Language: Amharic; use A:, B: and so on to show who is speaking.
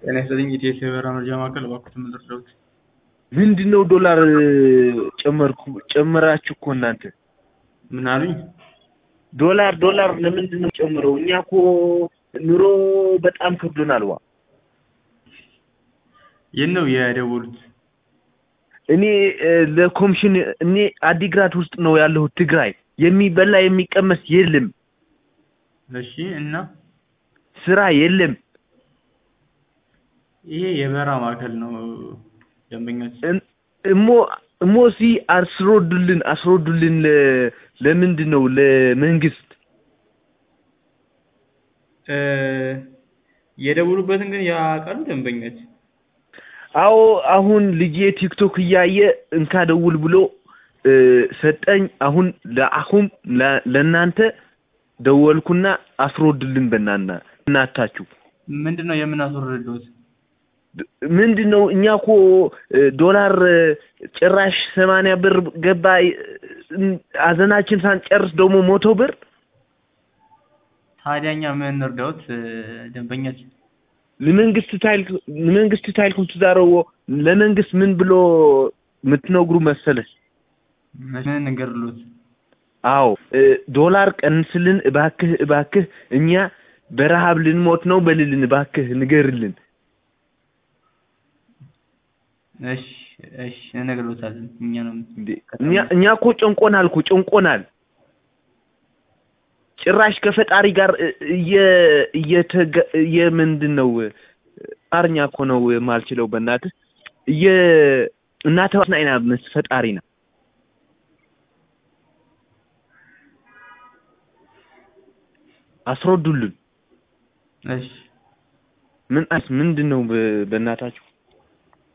A: ጤና ይስጥልኝ ኢቲኤስ የበረራ መረጃ ማዕከል እባክዎትን ምን ልርዳዎት?
B: ምንድን ነው ዶላር ጨመርኩ ጨመራችሁ እኮ እናንተ
A: ምን አሉኝ?
B: ዶላር ዶላር ለምንድን ነው ጨምረው? እኛ እኮ ኑሮ በጣም ከብዶናል። ዋ
A: የት ነው የደወሉት?
B: እኔ ለኮሚሽን እኔ አዲግራት ውስጥ ነው ያለሁት ትግራይ። የሚበላ የሚቀመስ የለም፣
A: እሺ እና
B: ስራ የለም።
A: ይሄ የበረራ ማዕከል ነው ደንበኞች
B: እን- እሞ እሞ ሲ አስሮዱልን አስሮዱልን ለ- ለምንድን ነው ለመንግስት
A: እ የደወሉበትን ግን ያውቃሉ ደንበኞች?
B: አዎ አሁን ልጄ ቲክቶክ እያየ እንካ ደውል ብሎ እ፣ ሰጠኝ። አሁን ለአሁን ለ- ለእናንተ ደወልኩና አስሮድልን በናና እናታችሁ
A: ምንድን ነው የምናስወርድልዎት?
B: ምንድን ነው እኛ እኮ እ፣ ዶላር እ፣ ጭራሽ ሰማንያ ብር ገባ። እ፣ አዘናችን ሳንጨርስ ደግሞ ሞቶ ብር
A: ታዲያ እኛ ምን እንርዳዎት እ፣ ደንበኞች?
B: ለመንግስት ታይል ለመንግስት ታይልኩም ትዛረዎ ለመንግስት ምን ብሎ የምትነግሩ መሰለሽ?
A: ምን እንገርልዎት?
B: አዎ እ፣ ዶላር ቀንስልን እባክህ እባክህ፣ እኛ በረሃብ ልንሞት ነው በልልን፣ እባክህ ንገርልን።
A: እሺ እሺ እንነግርልዎታለን። እኛ ነው
B: እንዴ እኛ እኛ እኮ ጨንቆናል እኮ ጨንቆናል። ጭራሽ ከፈጣሪ ጋር እ- እየ እየተገ የምንድን ነው አማርኛ እኮ ነው የማልችለው በእናትህ እየ እናተዋስና አይና ምስ ፈጣሪ ና አስረዱልን።
A: እሺ
B: ምን አስ ምንድን ነው በ- በእናታችሁ